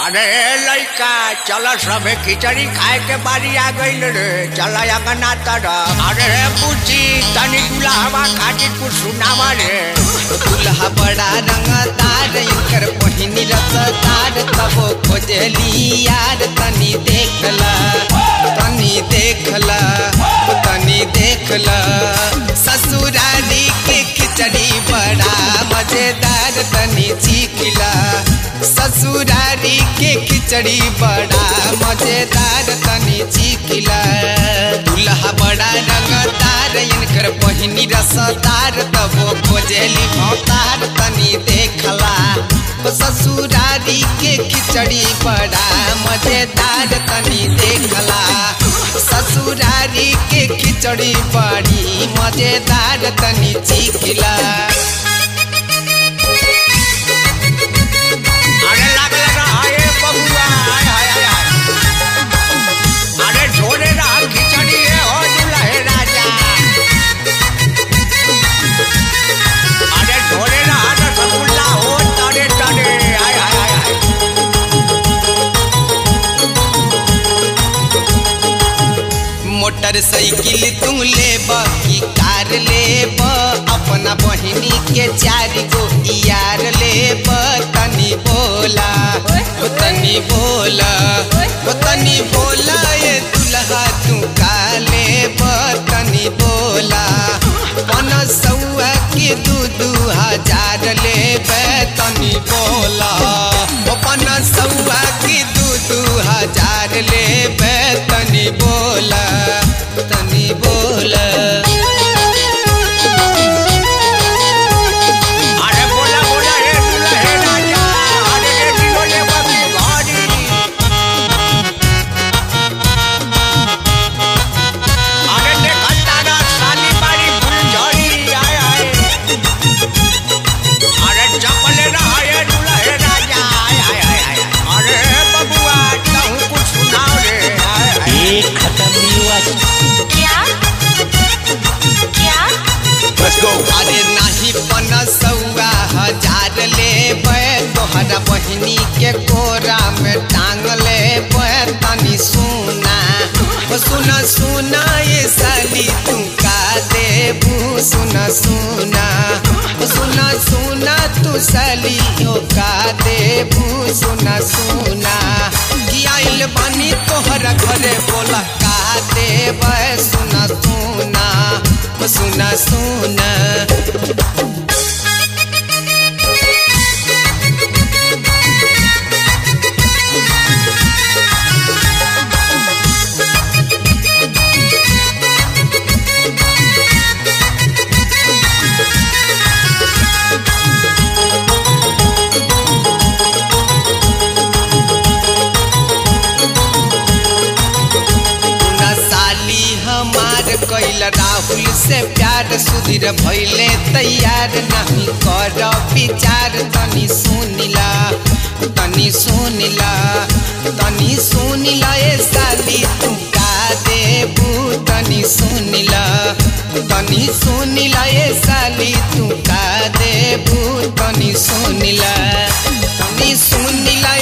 अरे लड़का चल सबे खिचड़ी खाए के बारी आ गईल रे चल अंगना तरफ अरे पूछी तनी दुल्हवा खातिर कुछ सुनावा रे दुल्हा बड़ा रंगदार इनकर पहिनी रसदार तबो खोजली यार तनी देखला तनी देखला तनी देखला ससुरारी के खिचड़ी बड़ा मजेदार तनी चीखला ससुरारी के खिचड़ी बड़ा मजेदार तनी चीखला दुल्हा बड़ा रंगदार इनकर पहिनी रसदार तबो खोजेली भौतार तनी देखला ओ ससुरारी के खिचड़ी बड़ा मजेदार तनी देखला ससुरारी के खिचड़ी बड़ी मजेदार तनी चीखला अरे लागल रहा बबुआ हाय हाय हाय हाय। अरे झोरे रहा खिचड़ी है हो दुल्हे राजा अरे झोरे रहा रसगुल्ला हो तरे तरे हाय हाय हाय हाय मोटरसाइकिल तुम लेब की कार लेब अपना बहिनी के चार गो यार लेब तनी बोला ओ तनी बोला ओ तनी बोला ये दुल्हा तू का लेब तनी बोला पन सौआ के दू दू हजार लेब तनी बोला ओ पन सौआ के दू दू हजार लेब तनी बोला तनी बोला अरे बोला बोला रे दुल्हे राजा अरे रे दिलोले बबी घड़ी अरे देखा तारा साली बारी फुलझड़ी आय आय अरे चपले रहा ये दुल्हे राजा आय आय आय आय अरे बबुआ कहूँ कुछ सुनाओ रे आय आय एक खत्म नहीं हुआ क्या क्या Let's go. अरे नाही पन सौआ हजार लेबै तोहरा बहिनी के कोरा में टांग लेबै तनी सुना ओ सुना सुना ये साली तू का देबू सुना सुना ओ सुना सुना तू साली ओ का देबू सुना सुना कि आइल बानी तोहरा घरे बोला का देबै सुना सुना ओ सुना सुना ना साली हमार कैल राहुल से प्यार सुधीर भैले तैयार नहीं कर विचार तनी सुनिला तनी सुनिला तनी सुनिला ए साली तू का देबू तनी सुनिला तनी सुनिला ए साली तू का देबू तनी सुनिला तनी सुनिला